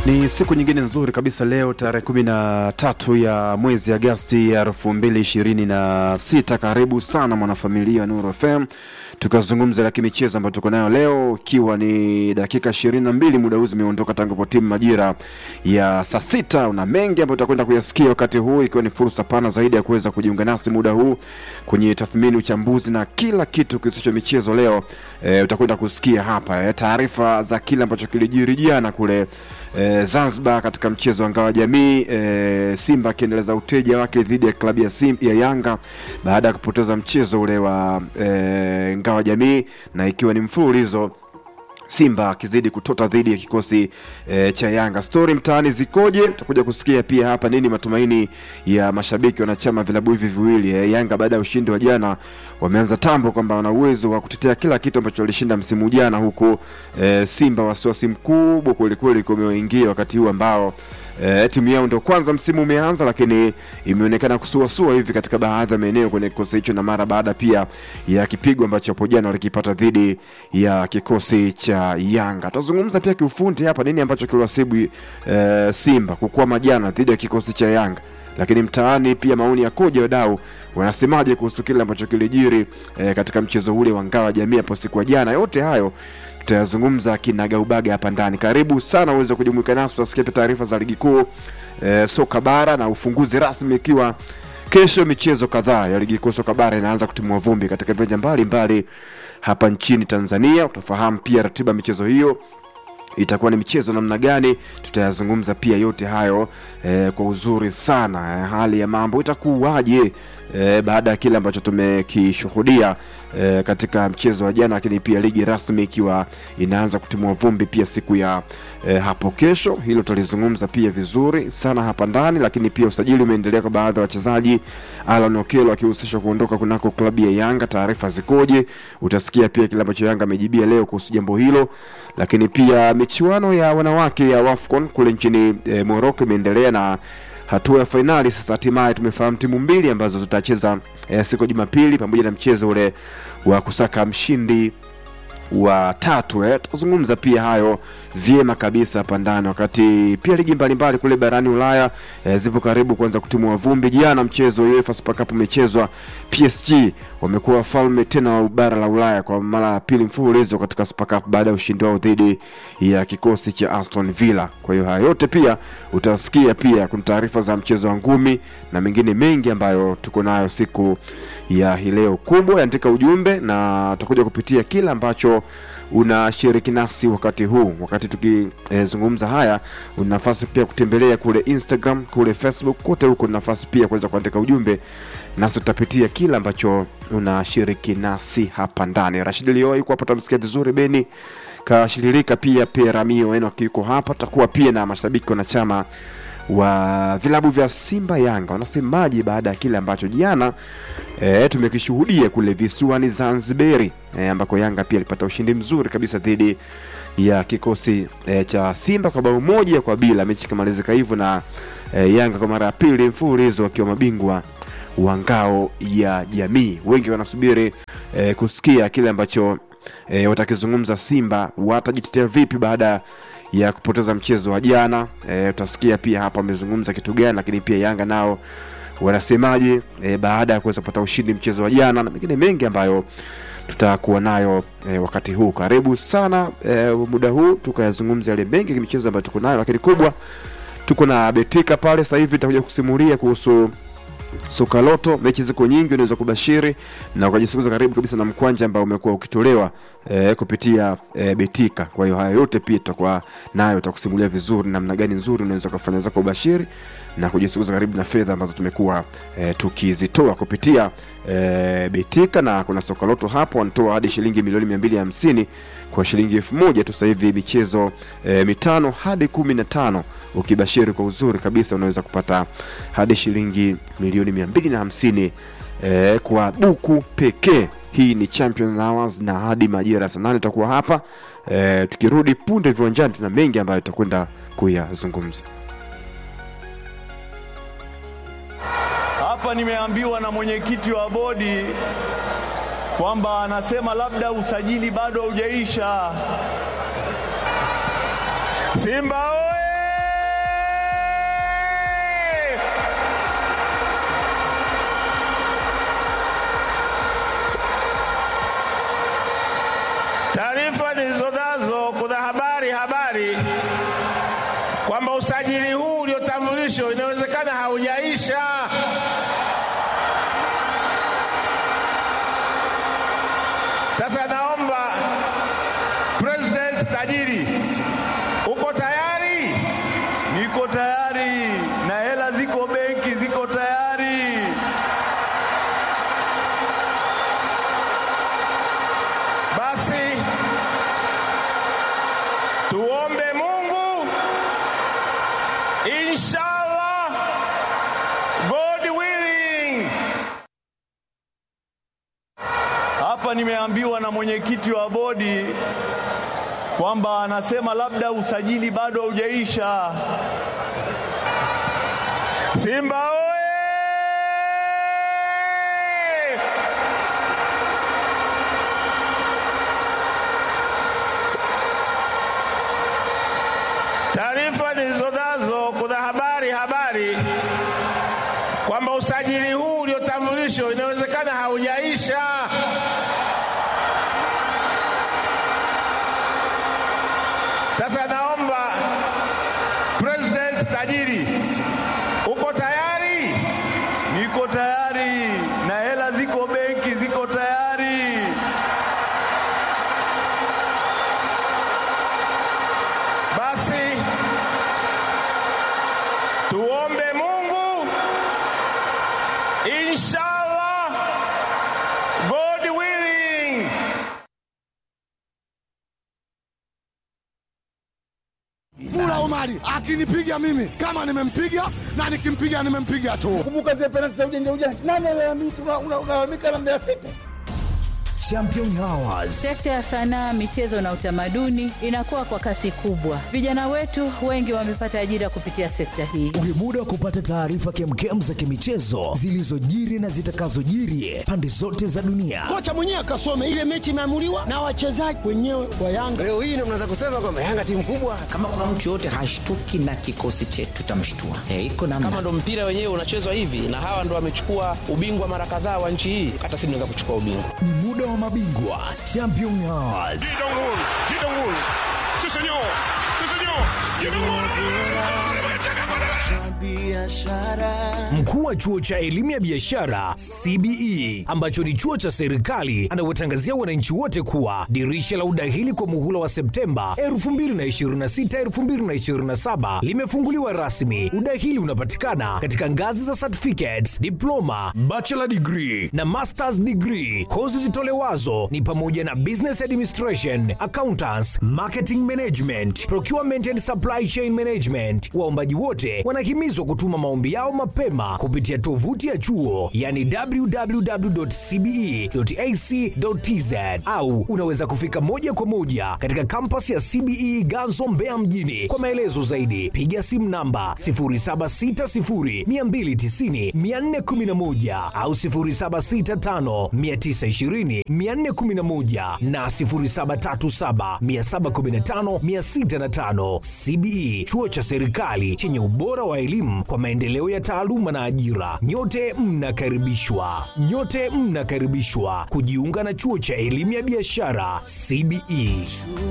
Ni siku nyingine nzuri kabisa leo tarehe kumi na tatu ya mwezi Agasti ya elfu mbili ishirini na sita. Karibu sana mwanafamilia Nuru FM tukazungumza la kimichezo ambayo tuko nayo leo, ikiwa ni dakika ishirini na mbili muda huu zimeondoka tangu po timu majira ya saa sita. Una mengi ambayo tutakwenda kuyasikia wakati huu, ikiwa ni fursa pana zaidi ya kuweza kujiunga nasi muda huu kwenye tathmini, uchambuzi na kila kitu kisicho michezo. Leo e, utakwenda kusikia hapa e, taarifa za kile ambacho kilijiri jana kule e, Zanzibar katika mchezo wa ngao jamii e, Simba akiendeleza uteja wake dhidi ya klabu ya, Sim, ya Yanga baada ya kupoteza mchezo ule wa e, ngao jamii na ikiwa ni mfululizo Simba akizidi kutota dhidi ya kikosi e, cha Yanga. Stori mtaani zikoje? Tutakuja kusikia pia hapa nini matumaini ya mashabiki wanachama vilabu hivi viwili e, Yanga baada ya ushindi wa jana wameanza tambo kwamba wana uwezo wa kutetea kila kitu ambacho walishinda msimu jana, huku e, Simba wasiwasi mkubwa kwelikweli kumeingia wakati huu ambao E, timu yao ndio kwanza msimu umeanza, lakini imeonekana kusuasua hivi katika baadhi ya maeneo kwenye kikosi hicho, na mara baada pia ya kipigo ambacho hapo jana walikipata dhidi ya kikosi cha Yanga. Tutazungumza pia kiufundi hapa nini ambacho kiliwasibu e, Simba kukwama jana dhidi ya kikosi cha Yanga lakini mtaani pia maoni ya koja wadau wanasemaje kuhusu kile ambacho kilijiri e, katika mchezo ule wa ngao ya jamii hapo siku ya jana. Yote hayo tutayazungumza kinagaubaga hapa ndani. Karibu sana uweze kujumuika nasi, tutasikia pia taarifa za ligi kuu e, soka bara na ufunguzi rasmi ikiwa kesho michezo kadhaa ya ligi kuu soka bara inaanza kutimua vumbi katika viwanja mbalimbali hapa nchini Tanzania. Utafahamu pia ratiba michezo hiyo itakuwa ni michezo namna gani, tutayazungumza pia yote hayo eh, kwa uzuri sana eh, hali ya mambo itakuwaje eh, baada ya kile ambacho tumekishuhudia eh, katika mchezo wa jana, lakini pia ligi rasmi ikiwa inaanza kutimua vumbi pia siku ya eh, hapo kesho. Hilo tutalizungumza pia vizuri sana hapa ndani, lakini pia usajili umeendelea kwa baadhi ya wachezaji, Alan Okello akihusishwa kuondoka kunako klabu ya Yanga. Taarifa zikoje? Utasikia pia kile ambacho Yanga amejibia leo kuhusu jambo hilo, lakini pia michuano ya wanawake ya WAFCON kule nchini e, Morocco imeendelea na hatua ya fainali sasa. Hatimaye tumefahamu timu mbili ambazo zitacheza e, siku ya Jumapili pamoja na mchezo ule wa kusaka mshindi wa tatu eh. Tutazungumza pia hayo vyema kabisa hapa ndani, wakati pia ligi mbalimbali kule barani Ulaya eh, zipo karibu kuanza kutimua vumbi. Jana mchezo wa UEFA Super Cup umechezwa, PSG wamekuwa wafalme tena wa bara la Ulaya kwa mara ya pili mfululizo katika Super Cup baada ya ushindi wao dhidi ya kikosi cha Aston Villa. Kwa hiyo haya yote pia utasikia, pia kuna taarifa za mchezo wa ngumi na mengine mengi ambayo tuko nayo siku ya hii leo. Kubwa andika ujumbe na tutakuja kupitia kila ambacho unashiriki nasi wakati huu. Wakati tukizungumza e, haya, una nafasi pia kutembelea kule Instagram, kule Facebook, kote huko una nafasi pia kuweza kuandika ujumbe, nasi tutapitia kila ambacho unashiriki nasi hapa ndani. Rashid Lio yuko hapa, tamsikia vizuri. Beni kashirika pia Peramio eno yuko hapa, tutakuwa pia na mashabiki wanachama wa vilabu vya Simba Yanga wanasemaje baada ya kile ambacho jana e, tumekishuhudia kule visiwani Zanzibari e, ambako Yanga pia alipata ushindi mzuri kabisa dhidi ya kikosi e, cha Simba kwa bao moja kwa bila, mechi ikamalizika hivyo na e, Yanga kwa mara ya pili mfululizo wakiwa mabingwa wa ngao ya jamii. Wengi wanasubiri e, kusikia kile ambacho e, watakizungumza Simba watajitetea vipi baada ya kupoteza mchezo wa jana. E, tutasikia pia hapa wamezungumza kitu gani, lakini pia Yanga nao wanasemaje e, baada ya kuweza kupata ushindi mchezo wa jana na mengine mengi ambayo tutakuwa nayo e, wakati huu. Karibu sana e, muda huu tukayazungumza yale mengi ya michezo ambayo tuko nayo, lakini kubwa tuko na Betika pale sasa hivi, nitakuja kusimulia kuhusu soka loto. Mechi ziko nyingi, unaweza kubashiri na ukajisukuza karibu kabisa na mkwanja ambao umekuwa ukitolewa e, kupitia e, Betika. Kwa hiyo haya yote pia tutakuwa nayo, tutakusimulia vizuri namna gani nzuri unaweza kufanya zako ubashiri na kujisukuza karibu na fedha ambazo tumekuwa e, tukizitoa kupitia e, Betika, na kuna soka loto hapo wanatoa hadi shilingi milioni mia mbili hamsini kwa shilingi elfu moja tu. Sasa hivi michezo e, mitano hadi kumi na tano ukibashiri kwa uzuri kabisa unaweza kupata hadi shilingi milioni mia mbili na hamsini eh, kwa buku pekee. Hii ni Champions Hours na hadi majira ya saa nane tutakuwa hapa eh, tukirudi punde viwanjani, tuna mengi ambayo tutakwenda kuyazungumza. Hapa nimeambiwa na mwenyekiti wa bodi kwamba anasema labda usajili bado haujaisha. Simba oye! habari habari kwamba usajili huu uliotambulishwa inawezekana haujaisha. Sasa naomba President tajiri, uko tayari? Niko tayari na hela ziko benki, ziko tayari. Basi tuombe Mungu, inshallah, God willing. Hapa nimeambiwa na mwenyekiti wa bodi kwamba anasema labda usajili bado haujaisha. Simba oye! Taarifa nilizonazo, kuna habari habari kwamba usajili huu uliotambulishwa inawezekana haujaisha. Sasa naomba President tajiri, uko tayari? Niko tayari na hela ziko benki, ziko tayari. Basi tuombe Mungu, inshallah, God willing. Mula Omari akinipiga mimi kama nimempiga na nikimpiga nimempiga tu. Kumbuka zile penalti za ujanja ujanja, nani alalamika? Unalalamika na Mbeya City. Champion Hours Sekta ya sanaa, michezo na utamaduni inakuwa kwa kasi kubwa. Vijana wetu wengi wamepata ajira kupitia sekta hii. ni muda wa kupata taarifa kemkem za kimichezo zilizojiri na zitakazojiri pande zote za dunia. kocha mwenyewe akasome ile mechi imeamuliwa na wachezaji wenyewe wa Yanga. Leo hii ndio mnaweza kusema kwamba Yanga timu kubwa. kama kuna mtu yoyote hashtuki na kikosi chetu tutamshtua. Eh, iko namna. kama ndo mpira wenyewe unachezwa hivi na hawa ndo wamechukua ubingwa mara kadhaa wa nchi hii hata sisi tunaweza kuchukua ubingwa Ni muda wa mabingwa Champion Hours. Mkuu wa chuo cha elimu ya biashara CBE ambacho ni chuo cha serikali anawatangazia wananchi wote kuwa dirisha la udahili kwa muhula wa Septemba 2026 2027 limefunguliwa rasmi. Udahili unapatikana katika ngazi za certificates, diploma, bachelor degree na masters degree. Kozi zitolewazo ni pamoja na business administration, accountants, marketing management, procurement and supply chain management. Waombaji wote wanahimizwa kutuma maombi yao mapema kupitia tovuti ya chuo yani www.cbe.ac.tz au unaweza kufika moja kwa moja katika kampasi ya CBE Ganzo Mbeya mjini. Kwa maelezo zaidi piga simu namba 0760290411 au 0765920411 na 0737715605. CBE chuo cha serikali chenye ubora wa elimu kwa maendeleo ya taaluma na ajira. Nyote mnakaribishwa, nyote mnakaribishwa kujiunga na chuo cha elimu ya biashara CBE.